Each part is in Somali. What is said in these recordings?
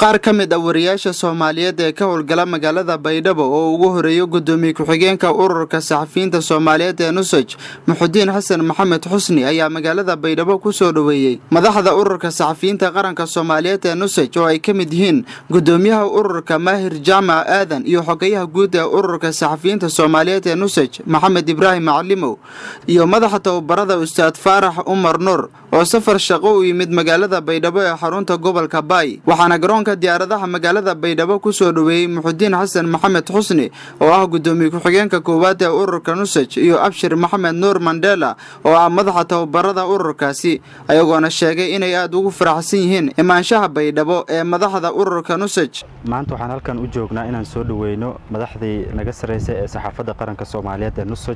qaar ka mid ah wariyaasha soomaaliyeed ee ka howlgala magaalada baydhabo oo ugu horeeyo gudoomiye ku-xigeenka ururka saxafiyiinta soomaaliyeed ee nusaj muxudiin xasan maxamed xusni ayaa magaalada baydhabo ku soo dhoweeyey madaxda ururka saxafiyiinta qaranka soomaaliyeed ee nusaj oo ay ka mid yihiin gudoomiyaha ururka maahir jaamac aadan iyo xogayaha guud ee ururka saxafiyiinta soomaaliyeed ee nusaj maxamed ibraahim macalimow iyo madaxa tababarada ustaad faarax umar nuur oo safar shaqo u yimid magaalada baydhabo ee xarunta gobolka baay waxaana garoonka diyaaradaha magaalada baydhabo ku soo dhoweeyey muxudiin xasan maxamed xusni oo ah gudoomiye ku-xigeenka koowaad ee ururka nusaj iyo abshir maxamed nuur mandela oo ah madaxa tababarada ururkaasi ayagoona sheegay inay aada ugu faraxsan yihiin imaanshaha baydhabo ee madaxda ururka nusaj maanta waxaan halkan u joognaa inaan soo dhoweyno madaxdii naga sarreysay ee saxaafadda qaranka soomaaliyeed ee nusaj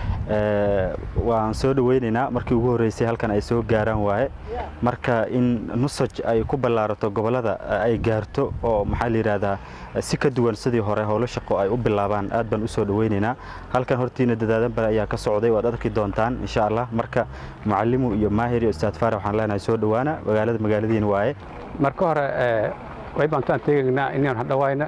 waan soo dhoweynaynaa markii ugu horreysay halkan ay soo gaaraan waaye marka in nusaj ay ku ballaarato gobollada ay gaarto oo maxaa la yidhaahdaa si ka duwan sidii hore howlo shaqo ay u bilaabaan aad baan u soo dhoweynaynaa halkan hortiina dadaadan bale ayaa ka socday waad arki doontaan insha allah marka mucalimu iyo maahir iyo ustaad faarax waxaan leenahay soo dhowaana magaalada magaaladiin waaye marka hore way baantaan teegaynaa inaan hadhawayna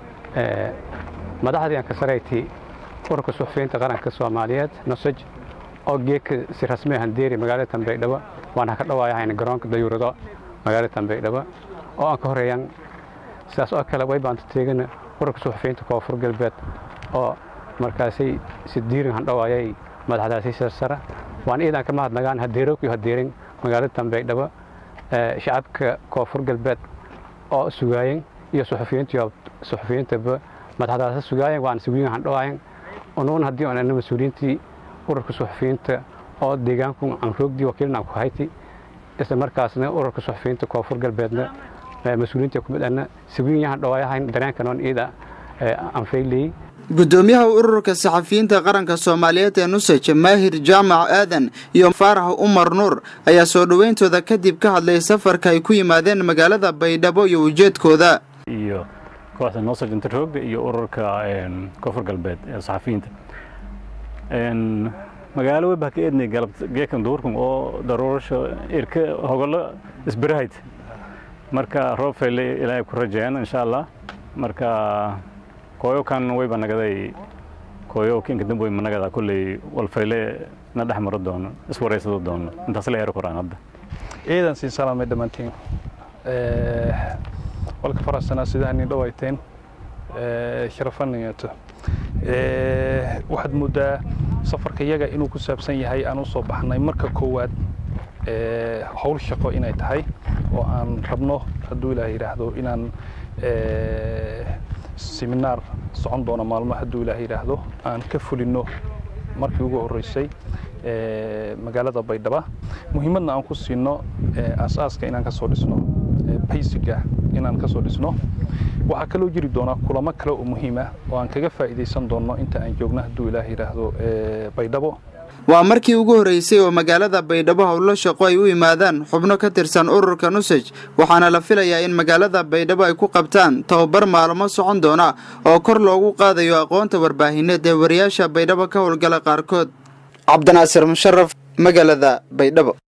madaxdii aan ka sarayti ururka suxufiyiinta qaranka soomaaliyeed nusaj oo geedka si rasmi handeeri magaalada tanbaydhabo waan haka dhawaayahayna garoonka dayuurado magaalada tanbaydhabo oo aan ka horeeyaan sidaas oo kale way baanta teegana ururka suxufiyiinta koonfur galbeed oo markaasay si diirin handhawaayay madaxdaasi sarsara waan iidan ka mahadnagaan hadeerookiyo hadeerin magaalada tanbaydhabo shacabka koonfur galbeed oo sugaayeen iyo suxufiyiintiyo suxufiyiintaba madaxdaasi sugaayeen waan sugiin handhawaayen unuun haddii on ana mas-uuliyiintii ururka suxufiyiinta oo deegaanku aan roogdii wakiilna aan ku hayti isla markaasna ururka suxufiyiinta koonfur galbeedna mas-uuliyiinta kumid ana sugiin yahan dhawaayahayn dareenkanoon iida aan fayleyey gudoomiyaha ururka saxafiyiinta qaranka soomaaliyeed ee nusaj maahir jaamac aadan iyo faarax umar nuur ayaa soo dhoweyntooda kadib ka hadlay safarka ay ku yimaadeen magaalada baydhabo iyo ujeedkooda iyo kooxda nosaj interroogda iyo ururka koonfur galbeed ee saxafiyiinta magaalo webah ka eednay geekan duurkan oo daruurasho irka hogolo isbirahayd marka roob fayle ilaahay ku rajeen insha allah marka kooyo kan wayba nagaday kooyo kinka dambe way managada kulley walfayle na dhex maro doono iswareysado doono intaas la eero koraan hadda ciidan sii salaamay dhammaantiin walka faraxsanaa sidaa nin dhawayteen sharafanayato waxaad moodaa safarka iyaga inuu ku saabsan yahay aan u soo baxnay marka koowaad howl shaqo inay tahay oo aan rabno hadduu ilaah yidhaahdo inaan seminaar socon doono maalmo hadduu ilaah yidhaahdo aan ka fulinno markii ugu horreysay magaalada baydhaba muhiimadna aan ku siino aasaaska inaan ka soo dhisno baysiga inaan ka soo dhisno waxaa kaloo jiri doonaa kulamo kale oo muhiim ah oo aan kaga faa'iidaysan doonno inta aan joogno hadduu ilaah yidhaahdo baydhabo waa markii ugu horreysay oo magaalada baydhabo howlo shaqo ay u yimaadaan xubno ka tirsan ururka nusaj waxaana la filayaa in magaalada baydhabo ay ku qabtaan tababar maalmo socon doona oo kor loogu qaadayo aqoonta warbaahineed ee wariyaasha baydhabo ka howlgala qaarkood cabdinaasir musharaf magaalada baydhabo